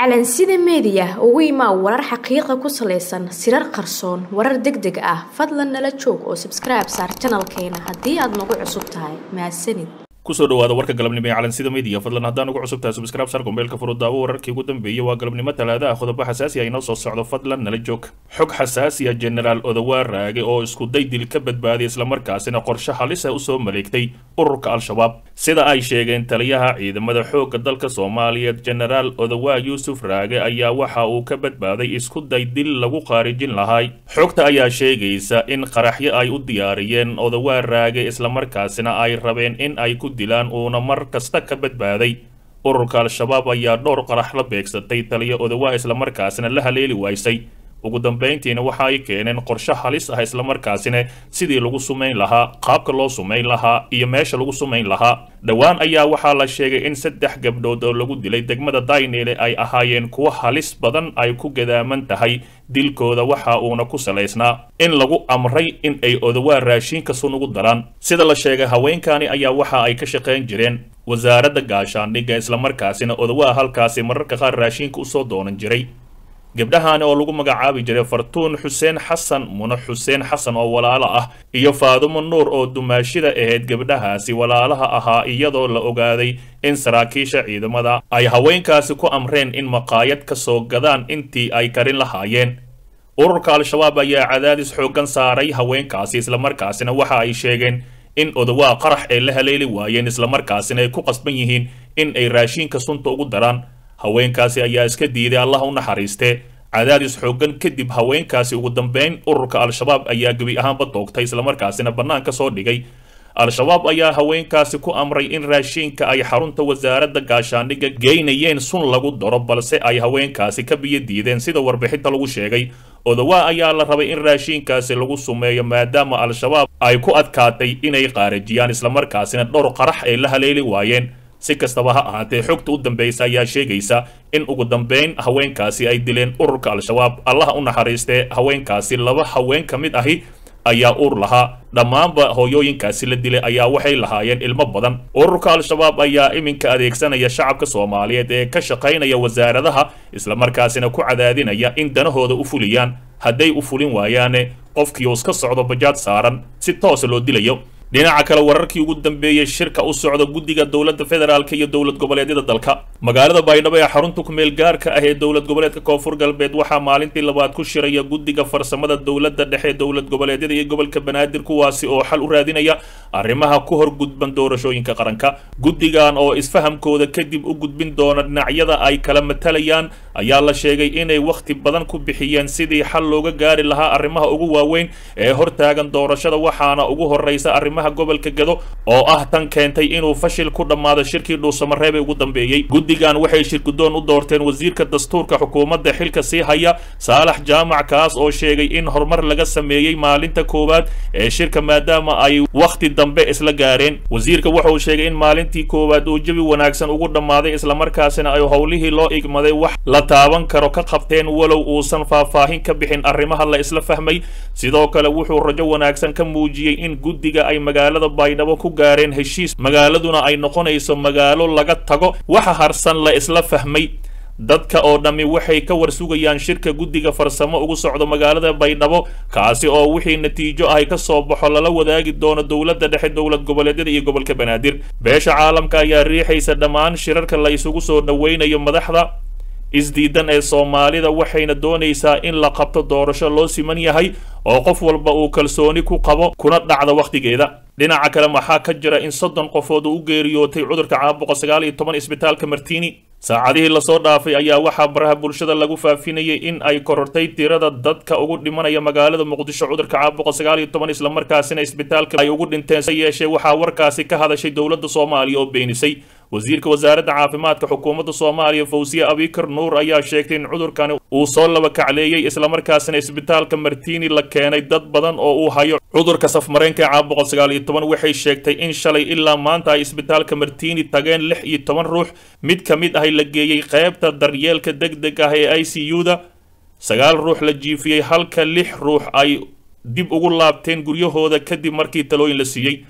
calansida meediya ugu imaa warar xaqiiqa ku salaysan sirar qarsoon warar deg deg ah fadlan nala joog oo sabskribe saar janalkeena haddii aad nagu cusub tahay mahadsanid kusoo dhawaada warka galabnimo ee calansida media fadlan haddaan ugu cusub tahay subscribe sar gombeelka furudaawo wararkii ugu dambeeyey waa galabnimo talaada ah qodobo xasaasi ah inoo soo socdo fadlan nala joog xog xasaasi ah generaal odawaa raage oo isku day dil ka badbaadiya islamarkaasina qorshe halis ah usoo maleegtay ururka al-shabaab sida ay sheegeen taliyaha ciidamada xoogga dalka soomaaliyeed generaal odawaa yuusuf raage ayaa waxa uu ka badbaaday isku day dil lagu qaarijin lahay xogta ayaa sheegaysa in qaraxyo ay u diyaariyeen odawaa raage islamarkaasina ay rabeen in ay ku dilaan uuna mar kasta ka badbaaday ururka al-shabaab ayaa dhowr qarax la beegsatay taliya odawaa islamarkaasina la haleeli waysay ugu dambayntiina waxa ay keeneen qorshe halis ah islamarkaasina sidii lagu sumayn lahaa qaabka loo sumayn lahaa iyo meesha lagu sumayn lahaa dhowaan ayaa waxaa la sheegay in saddex gabdhood oo lagu dilay degmada daynile ay ahaayeen kuwo halis badan ay ku gadaaman tahay dilkooda waxa uuna ku salaysnaa in lagu amray in ay odawaa raashiinka sun ugu daraan sida la sheegay haweenkani ayaa waxa ay ka shaqayn jireen wasaaradda gaashaandhigga islamarkaasina odawaa halkaasi mararka qaar raashiinka usoo doonan jiray gabdhahaani oo lagu magacaabi jiray fartuun xuseen xasan mune xuseen xasan oo walaalo ah iyo faadumo nuur oo dumaashida ahayd gabdhahaasi walaalaha ahaa iyadoo la ogaaday in saraakiisha ciidamada ay haweenkaasi ku amreen in maqaayad ka soo gadaan intii ay karin lahaayeen ururka al-shabaab ayaa cadaadis xooggan saaray haweenkaasi islamarkaasina waxa ay sheegeen in odawaa qarax ay la haleeli waayeen islamarkaasina ay ku qasban yihiin in ay raashiinka sunta ugu daraan haweenkaasi ayaa iska diiday allah u naxariistee cadaadis xooggan kadib haweenkaasi ugu dambeyn ururka al-shabaab ayaa gebi ahaanba doogtay islamarkaasina bannaan ka soo dhigay al-shabaab ayaa haweenkaasi ku amray in raashiinka ay xarunta wasaaradda gaashaandhigga geynayeen sun lagu daro balse ay haweenkaasi ka biyo diideen sida warbixinta lagu sheegay odawaa ayaa la rabay in raashiinkaasi lagu sumeeyo maadaama al-shabaab ay ku adkaatay inay qaarajiyaan islamarkaasina dhowr qarax ay la haleeli waayeen si kastaba ha ahaatee xogta u dambeysa ayaa sheegaysa in ugu dambeyn haweenkaasi ay dileen ururka al-shabaab allaha u naxariistee haweenkaasi laba haween ka mid ahi ayaa uur lahaa dhammaanba hooyooyinkaasi la dilay ayaa waxay lahaayeen ilmo badan ururka al-shabaab ayaa iminka adeegsanaya shacabka soomaaliyeed ee ka shaqaynaya wasaaradaha islamarkaasina ku cadaadinaya in danahooda u fuliyaan hadday u fulin waayaane qofkii uu iska socdo bajaad saaran si toosa loo dilayo dhinaca kale wararkii ugu dambeeyey shirka u socda guddiga dowladda federaalka iyo dowlad goboleedyada dalka magaalada baydhabo ee xarunta kumeel gaarka ah ee dowlad goboleedka koonfur galbeed waxaa maalintii labaad ku shiraya guddiga farsamada dowladda dhexe dowlad goboleedyada iyo gobolka banaadir kuwaasi oo xal u raadinaya arrimaha ku hor gudban doorashooyinka qaranka guddigan oo isfahamkooda kadib u gudbin doona dhinacyada ay kala matalayaan ayaa la sheegay inay wakhti badan ku bixiyeen sidii xal looga gaari lahaa arrimaha ugu waaweyn ee hortaagan doorashada waxaana ugu horreysa arrimaha gobolka gado oo ah tan keentay inuu fashil ku dhammaado shirkii dhuusamareeb ee ugu dambeeyey guddigan waxay shirgudoon u doorteen wasiirka dastuurka xukuumadda xilka sii haya saalax jaamac kaas oo sheegay in horumar laga sameeyey maalinta koowaad ee shirka maadaama ay wakhti dambe isla gaareen wasiirka wuxauu sheegay in maalintii koowaad uu jawi wanaagsan ugu dhammaaday islamarkaasina ay howlihii loo igmaday wax la taaban karo ka qabteen walow uusan faahfaahin ka bixin arrimaha la isla fahmay sidoo kale wuxuu rajo wanaagsan ka muujiyey in guddiga ay magaalada baydhabo ku gaareen heshiis magaaladuna ay noqonayso magaalo laga tago waxa harsan la isla fahmay dadka oo dhammi waxay ka warsugayaan shirka guddiga farsamo ugu socdo magaalada baydhabo kaasi oo wixii natiijo ahy ka soo baxo lala wadaagi doono dowladda dhexe dowlad goboleedyada iyo gobolka banaadir beesha caalamka ayaa riixaysa dhammaan shirarka la isugu soo dhoweynayo madaxda isdiidan ee soomaalida waxayna doonaysaa in la qabto doorasho loo siman yahay oo qof walba uu kalsooni ku qabo kuna dhacda wakhtigeeda dhinaca kale waxaa ka jira in soddon qofood uu u geeriyootay cudurka caabuqa sagaal iyo toban isbitaalka martini saacadihii lasoo dhaafay ayaa waxaa baraha bulshada lagu faafinayay in ay korortay tirada dadka ugu dhimanaya magaalada muqdisho cudurka caabuqa sagaal iyo toban islamarkaasina isbitaalka ay ugu dhinteen se yeeshee waxaa warkaasi ka hadashay dowladda soomaaliya oo beenisay wasiirka wasaaradda caafimaadka xukuumadda soomaaliya fawsiye abikar nuur ayaa sheegtay in cudurkani uu soo laba kacleeyey islamarkaasina isbitaalka martini la keenay dad badan oo uu hayo cudurka safmareenka ee caabuqa sagaal iyo toban waxay sheegtay in shalay ilaa maanta ay isbitaalka martini tageen lix iyo toban ruux mid ka mid ahy la geeyey qeybta daryeelka deg deg ah ee i c u-da sagaal ruux la jiifiyey halka lix ruux ay dib ugu laabteen guryahooda kadib markii talooyin la siiyey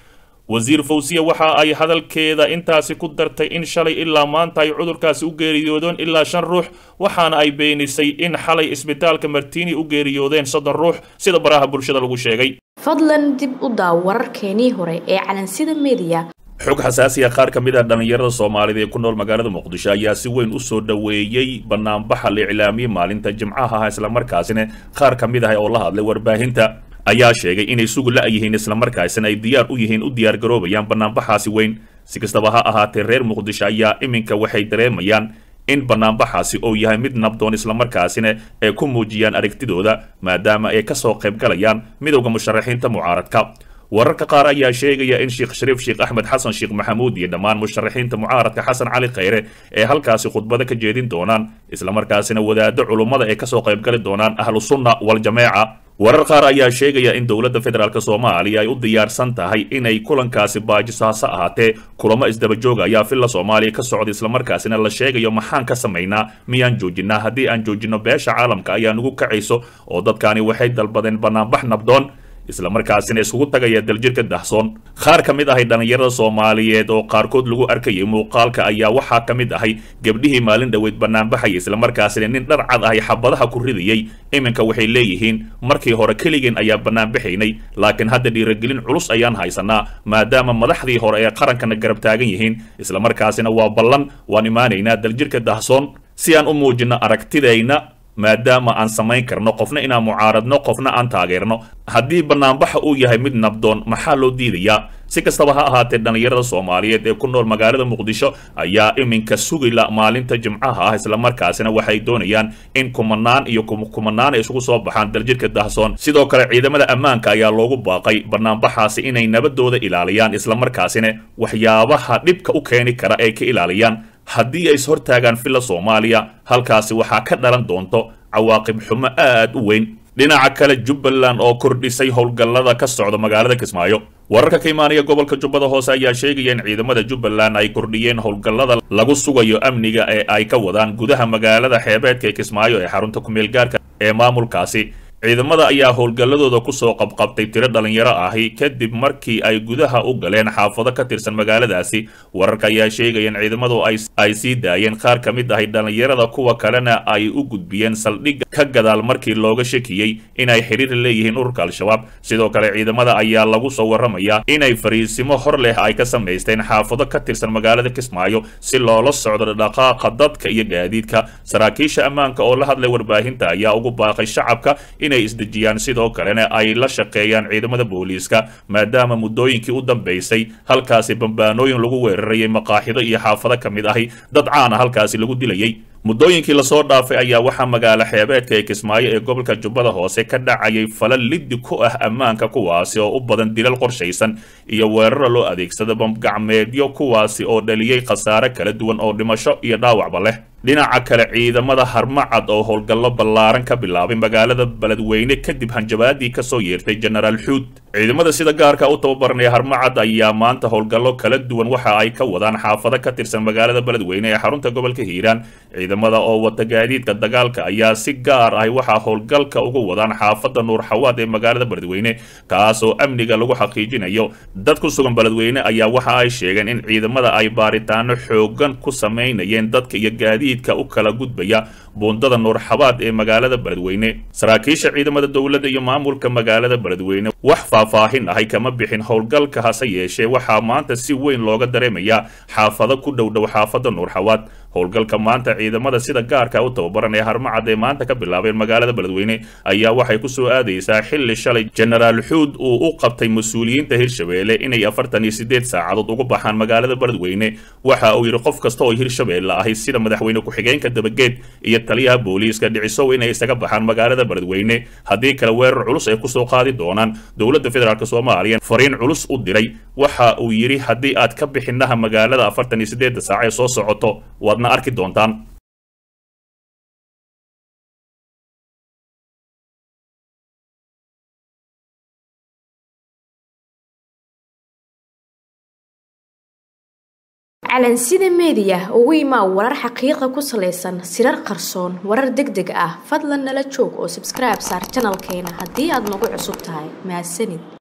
wasiir fawsiya waxa ay hadalkeeda intaasi ku dartay in shalay ilaa maanta ay cudurkaasi u geeriyoodeen ilaa shan ruux waxaana ay beenisay in xalay isbitaalka martiini u geeriyoodeen soddon ruux sida baraha bulshada lagu sheegay fadlan dib u daaw wararkeenii hore ee calansida meediya xog xasaasiya qaar ka mid ah dhallinyarada soomaalida ee ku nool magaalada muqdisho ayaa si weyn u soo dhoweeyey banaanbaxa la iclaamiyey maalinta jimcaha ah islamarkaasina qaar ka mid ah oo la hadlay warbaahinta ayaa sheegay inay sugu la-yihiin islamarkaasina ay diyaar u yihiin u diyaargaroobayaan banaanbaxaasi weyn si kastaba ha ahaatee reer muqdisho ayaa iminka waxay dareemayaan in banaanbaxaasi uu yahay mid nabdoon islamarkaasina ay ku muujiyaan aragtidooda maadaama ay kasoo qayb galayaan midowda musharaxiinta mucaaradka wararka qaar ayaa sheegaya in sheekh shariif sheekh axmed xasan sheekh maxamuud iyo dhammaan musharaxiinta mucaaradka xasan cali khayre ee halkaasi khudbada ka jeedin doonaan islamarkaasina wadaado culummada ay kasoo qaybgali doonaan ahlu sunna waljameeca warar qaar ayaa sheegaya in dowladda federaalk soomaaliya ay u diyaarsan tahay inay kulankaasi baajiso hase ahaatee kulamo isdabajooga ayaa filla soomaaliya ka socda islamarkaasina la sheegayo maxaan ka samaynaa miyaan joojinaa haddii aan joojino beesha caalamka ayaa nugu kacayso oo dadkaani waxay dalbadeen banaanbax nabdoon islamarkaasina iskugu tagaya daljirka dahsoon qaar ka mid ahay dhallinyarada soomaaliyeed oo qaarkood lagu arkayay muuqaalka ayaa waxaa ka mid ahay gebdhihii maalin dhoweyd banaanbaxaya islamarkaasina nin dhar cad ahay xabadaha ku ridayey iminka waxay leeyihiin markii hore keligeen ayaa banaanbaxaynay laakiin hadda dhiiragelin culus ayaan haysanaa maadaama madaxdii hore ee qarankana garab taagan yihiin islamarkaasina waa ballan waan imaanaynaa daljirka dahsoon si aan u muujino aragtidayna maadaama aan samayn karno qofna inaan mucaaradno qofna aan taageerno haddii banaanbaxa uu yahay mid nabdoon maxaa loo diidayaa si kastaba ha ahaatee dhallinyarada soomaaliyeed ee ku nool magaalada muqdisho ayaa iminka sugila maalinta jimcaha ah islamarkaasina waxay doonayaan in kumanaan iyo kumanaan ay isugu soo baxaan daljirka dahsoon sidoo kale ciidamada ammaanka ayaa loogu baaqay banaanbaxaasi inay nabadooda ilaaliyaan islamarkaasina waxyaabaha dhibka u keeni kara ay ka ilaaliyaan haddii ay ishortaagaan filla soomaaliya halkaasi waxaa ka dhalan doonto cawaaqib xumo aad u weyn dhinaca kale jubbaland oo kordhisay howlgallada ka socda magaalada kismaayo wararka ka imaanaya gobolka jubbada hoose ayaa sheegaya in ciidamada jubbaland ay kordhiyeen howlgallada lagu sugayo amniga ee ay ka wadaan gudaha magaalada xeebeedka ee kismaayo ee xarunta kumeel gaarka ee maamulkaasi ciidamada ayaa howlgalladooda kusoo qabqabtay tiro dhallinyaro ahi kadib markii ay gudaha u galeen xaafado ka tirsan magaaladaasi wararka ayaa sheegaya in ciidamadu ay sii daayeen qaar ka mid ahi dhallinyarada kuwa kalena ay u gudbiyeen saldhigga ka gadaal markii looga shakiyey inay xiriir leeyihiin ururka al-shabaab sidoo kale ciidamada ayaa lagu soo warramayaa inay fariisimo hor leh ay ka samaysteen xaafado ka tirsan magaalada kismaayo si loola socdo dhaqaaqa dadka iyo gaadiidka saraakiisha ammaanka oo la hadlay warbaahinta ayaa ugu baaqay shacabka inay isdejiyaan sidoo kalena ay la shaqeeyaan ciidamada booliiska maadaama muddooyinkii u dambaysay halkaasi bambaanooyin lagu weerarayay maqaaxido iyo xaafado ka mid ahi dad caana halkaasi lagu dilayay muddooyinkii lasoo dhaafay ayaa waxaa magaalo xeebeedka ee kismaayo ee gobolka jubbada hoose ka dhacayay falal liddi ku ah ammaanka kuwaasi oo u badan dilal qorshaysan iyo weeraro loo adeegsada bamgacmeedyo kuwaasi oo dhaliyey khasaare kala duwan oo dhimasho iyo dhaawacba leh dhinaca kale ciidamada harmacad oo howlgallo ballaaran ka bilaabay magaalada beledweyne kadib hanjabaadii kasoo yeertay jenaraal xuud ciidamada sida gaarka u tababaranaya harmacad ayaa maanta howlgallo kala duwan waxa ay ka wadaan xaafado ka tirsan magaalada beledweyne ee xarunta gobolka hiiraan ciidamada oo wata gaadiidka dagaalka ayaa si gaar ah waxaa howlgalka uga wadaan xaafada nuur xawaad ee magaalada beledweyne kaasoo amniga lagu xaqiijinayo dad ku sugan beledweyne ayaa waxa ay sheegeen in ciidamada ay baaritaano xoogan ku samaynayeen dadka iyo gaadiid u kala gudbaya buundada nuurxabaad ee magaalada beledweyne saraakiisha ciidamada dowladda iyo maamulka magaalada beledweyne wax faahfaahin ahay kama bixin howlgalka hase yeeshee waxaa maanta si weyn looga dareemayaa xaafado ku dhowdhow xaafada nuurxawaad howlgalka maanta ciidamada sida gaarka u tababaran ee harmacad ee maanta ka bilaabeen magaalada beledweyne ayaa waxay kusoo aadaysaa xilli shalay jenaraal xuud uu u qabtay mas-uuliyiinta hirshabeelle inay afartan iyo sideed saacadood uga baxaan magaalada beledweyne waxa uu yidhi qof kasta oo hirshabeelle ahi sida madaxweyne ku-xigeenka dabageed iyo taliyaha booliiska dhicisow inay isaga baxaan magaalada beledweyne haddii kale weerar culus ay kusoo qaadi doonaan dowladda federaalk soomaaliya fariin culus u diray waxa uu yidhi haddii aad ka bixinaha magaalada afartan iyo sideedda saac ee soo socoto waadna arki doontaan calansida meediya ugu imaa warar xaqiiqa ku salaysan sirar qarsoon warar deg deg ah fadlan nala joog oo sabskribe saar janalkeena haddii aad nagu cusub tahay mahadsanid